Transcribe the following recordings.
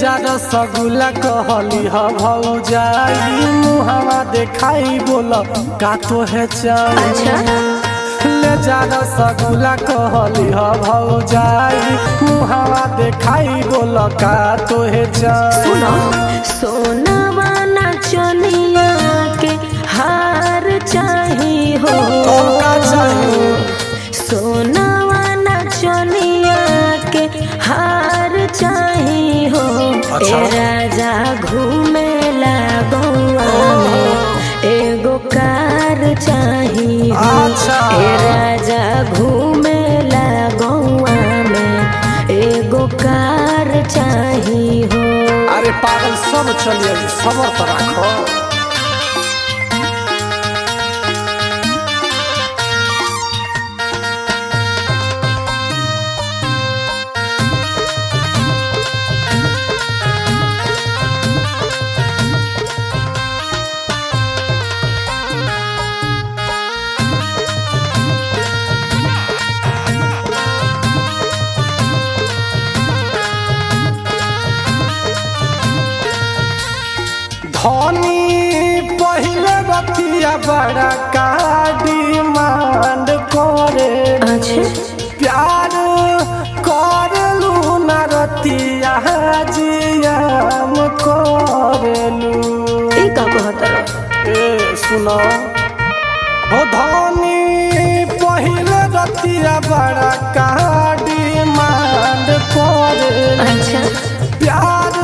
जा रसगुल्ला कहली ह भौजाई मुहावा देखाई बोल का तो है चाई अच्छा ले जा रसगुल्ला कहली ह भौजाई मुहावा देखाई बोल का तो है चाई सुनो सोनावा नाचनिया के हार चाही हो तो का चाही सोनावा नाचनिया के हार चाही हो अच्छा। ए राजा घूमे गौआ में एगो कार चाही हो अच्छा। ए राजा घूमे गौआ में एगो कार चाही हो अरे पागल सब चलिए सबर तो राखो धनी पहले बतिया बड़ा का डिमांड करे अच्छा प्यार करलू न रतिया जियाम करलू ई का कहतर ए सुनो हो धनी पहले रतिया बड़ा का डिमांड करे अच्छा प्यार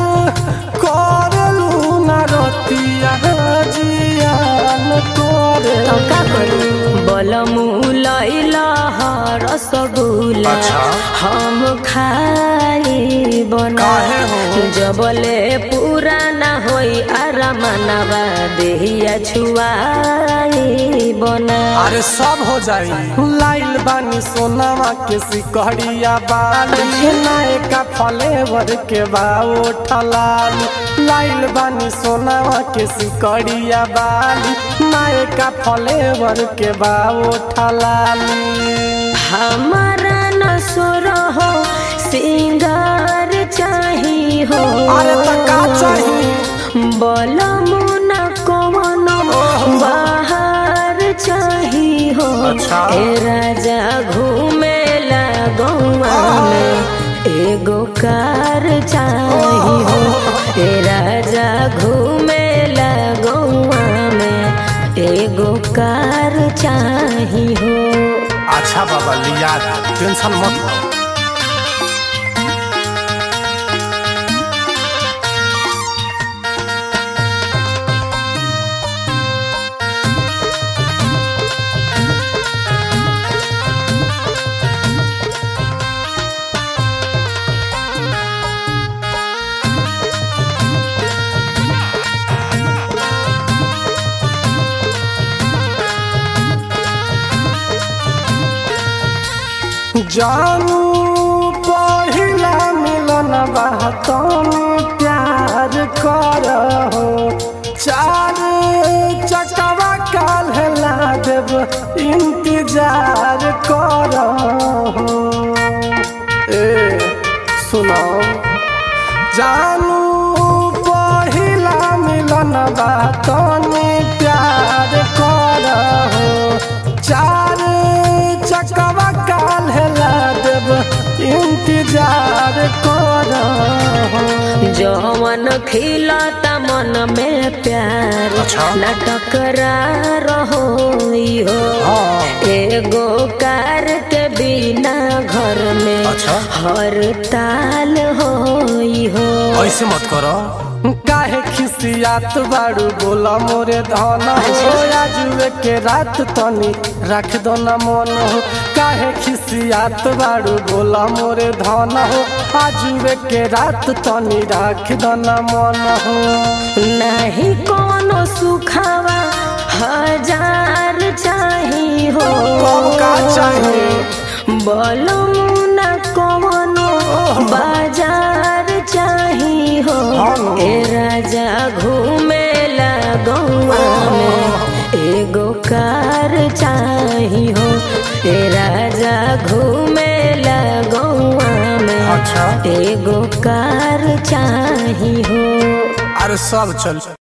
करलू न रतिया जियान करे तो का करू बलमु लैला रसगुल्ला अच्छा। हम खाई बना काहे हो? जबले पूरा ना होई आरामनवा देहिया छुआई बना अरे सब हो जाई लाइल बानी सोनामा के सिकहरिया बाली नायका फ्लेवर के बाओ ठलाली लाइल बानी सोनामा के सिकहरिया बाली नायका फ्लेवर के बाओ ठलाली हमारा न हो सिंगार चाही हो अरे त का चाही बलमु न कवनो बाहर चाही हो अच्छा। ए राजा घूमे गौआ में एगो कार चाही हो ए राजा घूमे गौआ में एगो कार चाही हो अच्छा बाबा लिया टेंशन मत लो जानू पहिला मिलन बातन प्यार कर हो चार चकवा काल ला देव इंतजार कर हो ए सुनो जानू पहिला मिलन बातन प्यार कर हो चार चकवा काल ला देव इंतजार कर हो जवन खिलता मन में प्यार अच्छा। न टकरार हो हाँ। एगो कार के बिना घर में अच्छा। हर ताल हो हो ऐसे मत करो काहे खिसियात बाड़ू बोला मोरे धन हो आजुए के रात तनी रख दो न मन हो काहे खिसियात बाड़ू बोला मोरे धन हो आजुए के रात तनी रख दो न मन हो नहीं कोनो सुखावा हजार चाही हो कब का चाही? बोलो न कवनो बाजार चाही हो हाँ। ए राजा घूमे गौआ में एगो कार चाही हो ए राजा घूमे गौआ में अच्छा। एगो कार चाही हो अरे सब चल